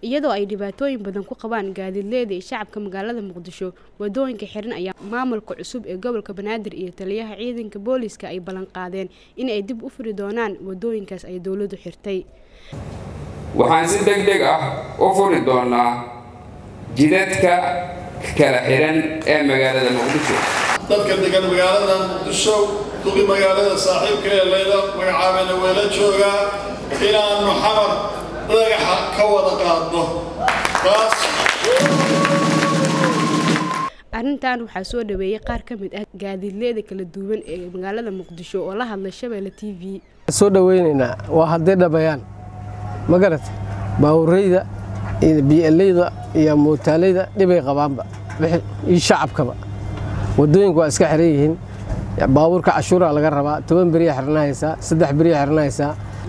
iyadoo ay dhibaatooyin badan ku qabaan gaadiidleyda iyo shacabka magaalada muqdisho wadooyinka xiran ayaa maamulka cusub ee gobolka banaadir iyo taliyaha ciidanka booliiska ay ballan qaadeen in ay dib u furi doonaan wadooyinkaas ay dowladdu xirtay waxaan si deg deg ah u furi doonaa jidadka kala xihan ee magaalada muqdisho dadka degan magaalada muqdisho duqi magaalada saaxiibka ee layla magacaabana weela joogaa inaannu xamar dhagaxa ka wada qaadno taas arrintan waxaa soo dhaweeyey qaar ka mid ah gaadiidleyda kala duwan ee magaalada muqdisho oo la hadlay shabeelle t v soo dhaweynaynaa waa hadday dhabayaan ma garat baawureyda iyo bieleyda iyo muutaaleyda dhibay qabaanba iyo shacabkaba wadooyinku waa iska xiran yihiin baabuurka cashuuraa laga rabaa toban beriya xirnahaysaa saddex beriya xirnahaysaa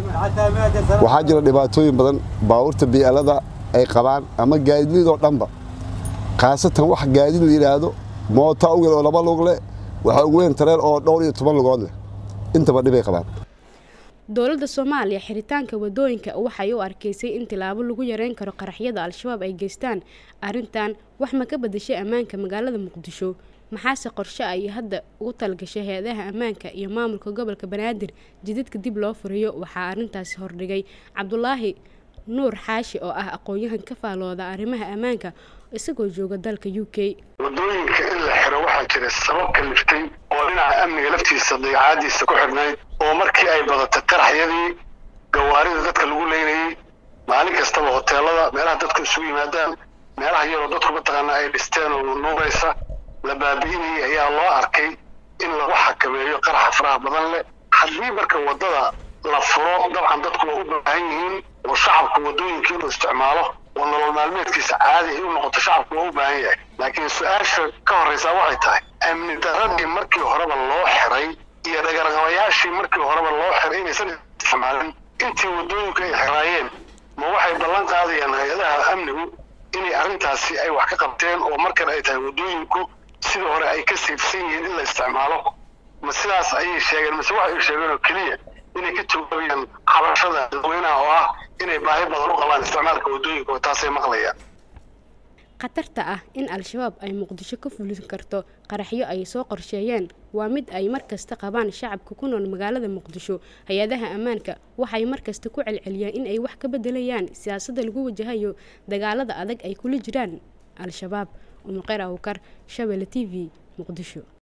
waxaa jira dhibaatooyin badan baabuurta bii'alada ay qabaan ama gaadiidlidoo dhanba khaasatan wax gaadiid la yidhaahdo moota ugal oo laba lug leh waxaa ugu weyn tareen oo dhowr iyo toban lugood leh intaba dhibay qabaan dowladda soomaaliya xiritaanka wadooyinka waxay u arkaysay in tilaabo lagu yareyn karo qaraxyada al-shabaab ay geystaan arrintan wax ma ka badashay ammaanka magaalada muqdisho maxaase qorshe ay hadda ugu talgashay hay-adaha ammaanka iyo maamulka gobolka banaadir jidadka dib loo furiyo waxaa arrintaasi hordhigay cabdulaahi nuur xaashi oo ah aqoon-yahan ka faalooda arrimaha ammaanka isagoo jooga dalka u k wadooyinka in la xiro waxaa jira sabab kaliftay oo dhinaca amniga laftiisa dayacaadiisa ku xidhnayd oo markii ay badatay qaraxyadii gawaarida dadka lagu leynayey maalin kastaba hoteelada meelaha dadku isugu yimaadaan meelaha yaroo dadku mataqaana ay dhisteen oo nuugaysa la baabi'inayay ayaa loo arkay in lagu xakameeyo qaraxa faraha badan leh haddii marka waddada la furo dabcan dadku waa u baahan yihiin oo shacabku waddooyinka inuu isticmaalo oo nolol maalmeedkiisa caadi ay u noqoto shacabku waa u baahan yahay laakiin su-aasha ka horraysaa waxay tahay amni daradii markii horeba loo xiray iyo dhagarqabayaashii markii horeba loo xiray inaysan isticmaalin intii waddooyinku ay xiraayeen ma waxay ballan qaadayaan hay-adaha amnigu inay arrintaasi ay wax ka qabteen oo markan ay tahay waddooyinku sidii hore ay ka siibsan yihiin in la isticmaalo ma sidaas ayay sheegeen mise waxay sheegeen oo keliya inay ka jawaabayaan xabashada dadweynaha oo ah inay baahi badan u qabaan isticmaalka waddooyinka oo taasay maqlayaan khatarta ah in al-shabaab ay muqdisho ka fulin karto qaraxyo ay soo qorsheeyeen waa mid ay markasta qabaan shacabka ku nool magaalada muqdisho hay-adaha ammaanka waxay markasta ku celceliyaan in ay wax ka bedelayaan siyaasadda lagu wajahayo dagaalada adag ay kula jiraan al-shabaab umuqeer awkar shabelle t v muqdisho